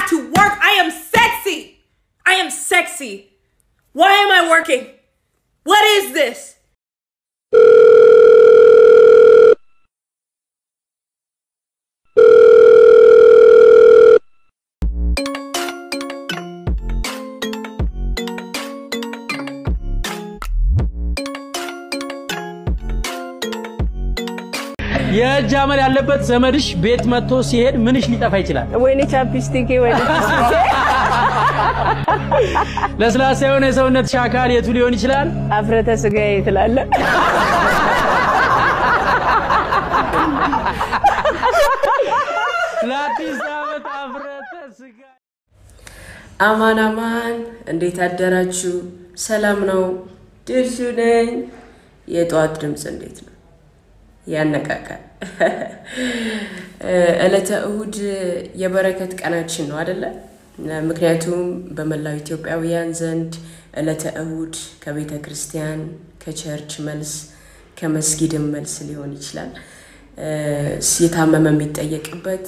have to work. I am sexy. I am sexy. Why am I working? What is this? የእጅ አመል ያለበት ዘመድሽ ቤት መጥቶ ሲሄድ ምንሽ ሊጠፋ ይችላል? ወይኔ ቻፕስቲክ ወይኔ ለስላሳ የሆነ የሰውነትሽ አካል የቱ ሊሆን ይችላል? አፍረተ ስጋዬ ትላለ። ለአዲስ ዓመት አፍረተ ስጋ አማን አማን፣ እንዴት አደራችሁ? ሰላም ነው? ድርሹ ነኝ። የጠዋት ድምፅ እንዴት ነው? ያነቃቃል። ዕለተ እሁድ የበረከት ቀናችን ነው አደለ? ምክንያቱም በመላው ኢትዮጵያውያን ዘንድ ዕለተ እሁድ ከቤተ ክርስቲያን ከቸርች መልስ ከመስጊድም መልስ ሊሆን ይችላል የታመመ የሚጠየቅበት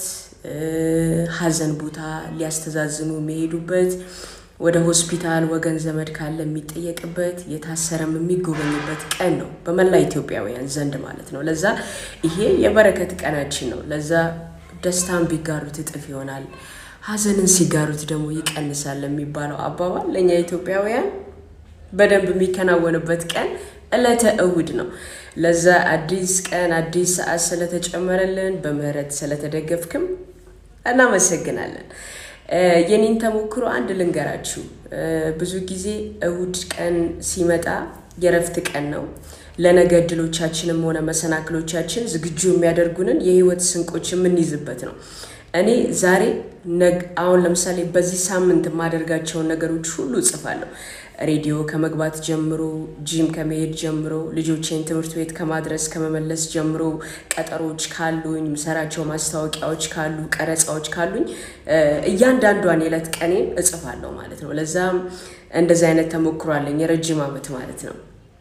ሀዘን ቦታ ሊያስተዛዝኑ የሚሄዱበት ወደ ሆስፒታል ወገን ዘመድ ካለ የሚጠየቅበት የታሰረም የሚጎበኝበት ቀን ነው በመላ ኢትዮጵያውያን ዘንድ ማለት ነው። ለዛ ይሄ የበረከት ቀናችን ነው። ለዛ ደስታን ቢጋሩት እጥፍ ይሆናል፣ ሀዘንን ሲጋሩት ደግሞ ይቀንሳል የሚባለው አባባል ለእኛ ኢትዮጵያውያን በደንብ የሚከናወንበት ቀን ዕለተ እሁድ ነው። ለዛ አዲስ ቀን አዲስ ሰዓት ስለተጨመረልን በምህረት ስለተደገፍክም እናመሰግናለን። የኔን ተሞክሮ አንድ ልንገራችሁ። ብዙ ጊዜ እሁድ ቀን ሲመጣ የረፍት ቀን ነው። ለነገ እድሎቻችንም ሆነ መሰናክሎቻችን ዝግጁ የሚያደርጉንን የህይወት ስንቆች የምንይዝበት ነው። እኔ ዛሬ አሁን ለምሳሌ በዚህ ሳምንት የማደርጋቸውን ነገሮች ሁሉ እጽፋለሁ። ሬዲዮ ከመግባት ጀምሮ፣ ጂም ከመሄድ ጀምሮ፣ ልጆቼን ትምህርት ቤት ከማድረስ ከመመለስ ጀምሮ፣ ቀጠሮች ካሉኝ፣ ምሰራቸው ማስታወቂያዎች ካሉ፣ ቀረጻዎች ካሉኝ እያንዳንዷን የዕለት ቀኔን እጽፋለሁ ማለት ነው። ለዛም እንደዚህ አይነት ተሞክሮ አለኝ የረጅም ዓመት ማለት ነው።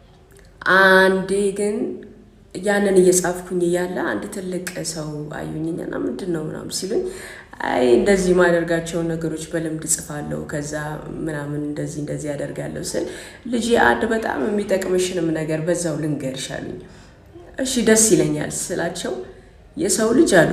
አንዴ ግን ያንን እየጻፍኩኝ እያለ አንድ ትልቅ ሰው አዩኝና ምንድን ነው ምናምን ሲሉኝ አይ እንደዚህ የማደርጋቸውን ነገሮች በልምድ ጽፋለሁ፣ ከዛ ምናምን እንደዚህ እንደዚህ ያደርጋለሁ ስል ልጅ አንድ በጣም የሚጠቅምሽንም ነገር በዛው ልንገርሽ አሉኝ። እሺ ደስ ይለኛል ስላቸው የሰው ልጅ አሉ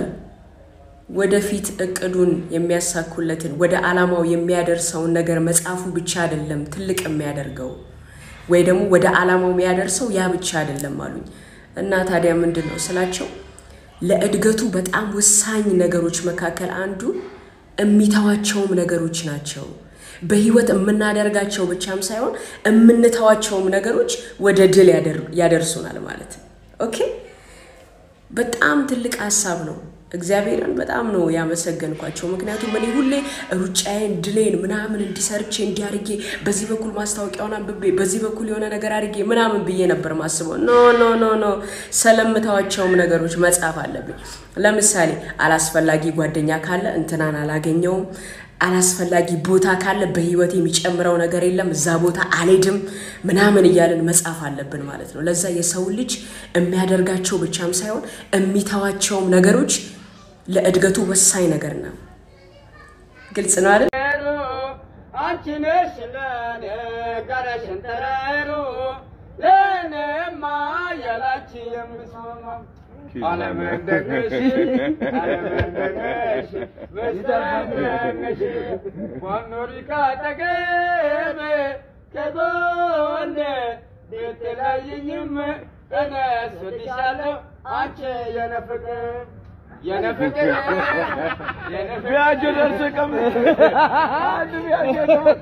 ወደፊት እቅዱን የሚያሳኩለትን ወደ ዓላማው የሚያደርሰውን ነገር መጻፉ ብቻ አይደለም ትልቅ የሚያደርገው ወይ ደግሞ ወደ ዓላማው የሚያደርሰው ያ ብቻ አይደለም አሉኝ። እና ታዲያ ምንድን ነው ስላቸው ለእድገቱ በጣም ወሳኝ ነገሮች መካከል አንዱ የሚተዋቸውም ነገሮች ናቸው። በህይወት የምናደርጋቸው ብቻም ሳይሆን የምንተዋቸውም ነገሮች ወደ ድል ያደርሱናል ማለት ነው። ኦኬ፣ በጣም ትልቅ ሀሳብ ነው። እግዚአብሔርን በጣም ነው ያመሰገንኳቸው። ምክንያቱም እኔ ሁሌ ሩጫዬን ድሌን ምናምን እንዲሰርቼ እንዲያርጌ በዚህ በኩል ማስታወቂያውን አንብቤ በዚህ በኩል የሆነ ነገር አድርጌ ምናምን ብዬ ነበር ማስበው። ኖ ኖ ኖ ኖ ስለምታዋቸውም ነገሮች መጻፍ አለብኝ። ለምሳሌ አላስፈላጊ ጓደኛ ካለ እንትናን አላገኘውም። አላስፈላጊ ቦታ ካለ በህይወት የሚጨምረው ነገር የለም፣ እዛ ቦታ አልሄድም ምናምን እያልን መጻፍ አለብን ማለት ነው። ለዛ የሰው ልጅ የሚያደርጋቸው ብቻም ሳይሆን የሚተዋቸውም ነገሮች ለእድገቱ ወሳኝ ነገር ነው። ግልጽ ነው አይደል? አንቺ ነሽ ለኔ ጋራሽን ተራሩ ለኔማ ያላቺ የምስማማው አለመንደገሽ አለመንደገሽ በስተመንደገሽ ዋኖሪ ካጠገቤ ከጎኔ ቤትለይኝም እነስልሻለሁ አንቺ የነፍቅር የነፍቅር ቢያጆ ደርሶ ቀምጥ ቢያጆ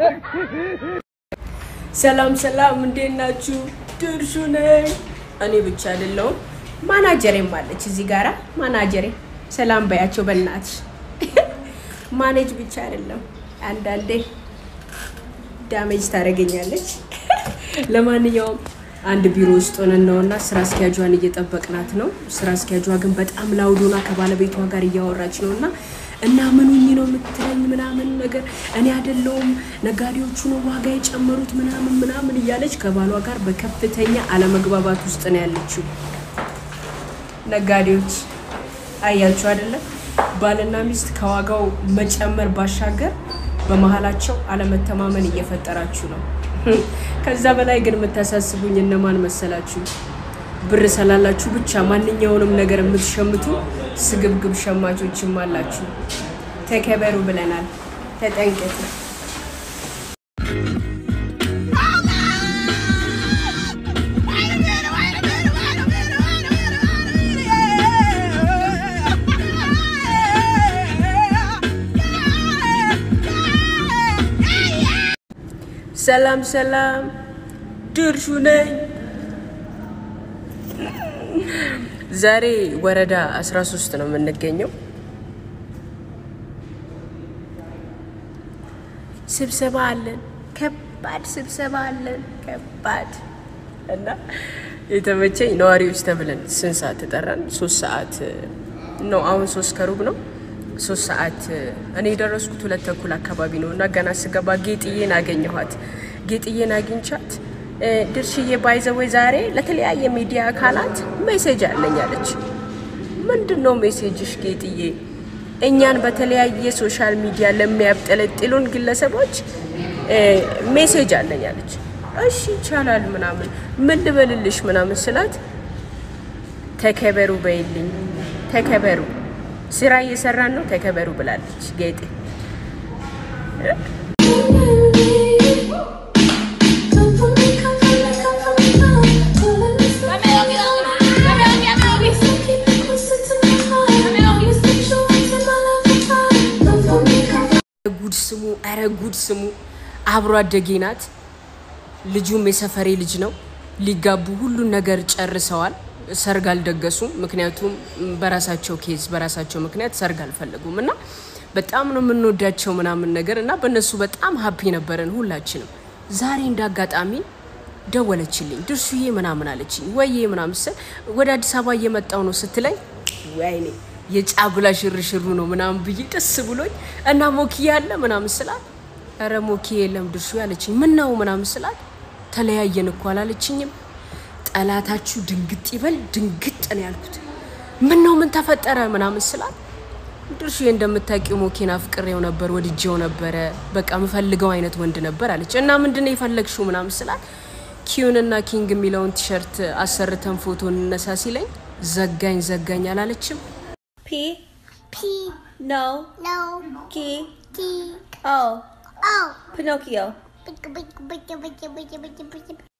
ሰላም ሰላም፣ እንዴት ናችሁ? ድርሹ ነኝ። እኔ ብቻ አይደለሁም ማናጀሬም አለች እዚህ ጋራ። ማናጀሬ ሰላም በያቸው በእናትሽ። ማኔጅ ብቻ አይደለም አንዳንዴ ዳሜጅ ታደርገኛለች። ለማንኛውም አንድ ቢሮ ውስጥ ሆነን ነውና ስራ አስኪያጇን እየጠበቅናት ነው። ስራ አስኪያጇ ግን በጣም ላውዶና ከባለቤቷ ጋር እያወራች ነው እና እና ምን ሁኚ ነው የምትለኝ ምናምን ነገር እኔ አይደለሁም ነጋዴዎቹ ነው ዋጋ የጨመሩት ምናምን ምናምን እያለች ከባሏ ጋር በከፍተኛ አለመግባባት ውስጥ ነው ያለችው። ነጋዴዎች አያችሁ አይደለም? ባልና ሚስት ከዋጋው መጨመር ባሻገር በመሀላቸው አለመተማመን እየፈጠራችሁ ነው። ከዛ በላይ ግን የምታሳስቡኝ እነማን መሰላችሁ? ብር ስላላችሁ ብቻ ማንኛውንም ነገር የምትሸምቱ ስግብግብ ሸማቾችም አላችሁ። ተከበሩ ብለናል። ተጠንቀቁ። ሰላም ሰላም፣ ድርሹ ነኝ። ዛሬ ወረዳ 13 ነው የምንገኘው። ስብሰባ አለን፣ ከባድ ስብሰባ አለን፣ ከባድ እና የተመቸኝ ነዋሪዎች ተብለን ስንት ሰዓት ተጠራን? ሶስት ሰዓት ነው። አሁን ሶስት ከሩብ ነው። ሶስት ሰዓት እኔ የደረስኩት ሁለት ተኩል አካባቢ ነው እና ገና ስገባ ጌጥዬን አገኘኋት። ጌጥዬን አግኝቻት ድርሽዬ ባይዘወይ ዛሬ ለተለያየ ሚዲያ አካላት ሜሴጅ አለኝ አለች። ምንድን ነው ሜሴጅሽ ጌጥዬ? እኛን በተለያየ ሶሻል ሚዲያ ለሚያብጠለጥሉን ግለሰቦች ሜሴጅ አለኝ አለች። እሺ ይቻላል ምናምን ምን ልበልልሽ ምናምን ስላት ተከበሩ በይልኝ ተከበሩ ስራ እየሰራን ነው ተከበሩ ብላለች ጌጤ። ጉድ ስሙ፣ ኧረ ጉድ ስሙ። አብሮ አደጌ ናት። ልጁም የሰፈሬ ልጅ ነው። ሊጋቡ ሁሉን ነገር ጨርሰዋል። ሰርግ አልደገሱም። ምክንያቱም በራሳቸው ኬዝ በራሳቸው ምክንያት ሰርግ አልፈለጉም እና በጣም ነው የምንወዳቸው ምናምን ነገር እና በእነሱ በጣም ሀፒ ነበረን ሁላችንም። ዛሬ እንደ አጋጣሚ ደወለችልኝ። ድርሹዬ ምናምን አለችኝ። ወይዬ ምናምን ስል ወደ አዲስ አበባ እየመጣው ነው ስትለኝ ወይኔ የጫጉላ ሽርሽሩ ነው ምናምን ብዬ ደስ ብሎኝ እና ሞኪያ አለ ምናምን ስላት ኧረ ሞኪያ የለም ድርሹ ያለችኝ። ምን ነው ምናምን ስላት ተለያየን እኮ አላለችኝም ጠላታችሁ ድንግጥ ይበል ድንግጥ ነው ያልኩት። ምን ነው ምን ተፈጠረ ምናምን ስላት ድርሹ እንደምታውቂው ሞኬን አፍቅሬው ነበር ወድጄው ነበረ በቃ የምፈልገው አይነት ወንድ ነበር አለች። እና ምንድን ነው የፈለግሽው ምናምን ስላት ኪዩን እና ኪንግ የሚለውን ቲሸርት አሰርተን ፎቶ እንነሳ ሲለኝ ዘጋኝ ዘጋኝ አላለችም። P. P. No. No. Key. T. O. O. Pinocchio. Big, big, big, big, big, big, big, big.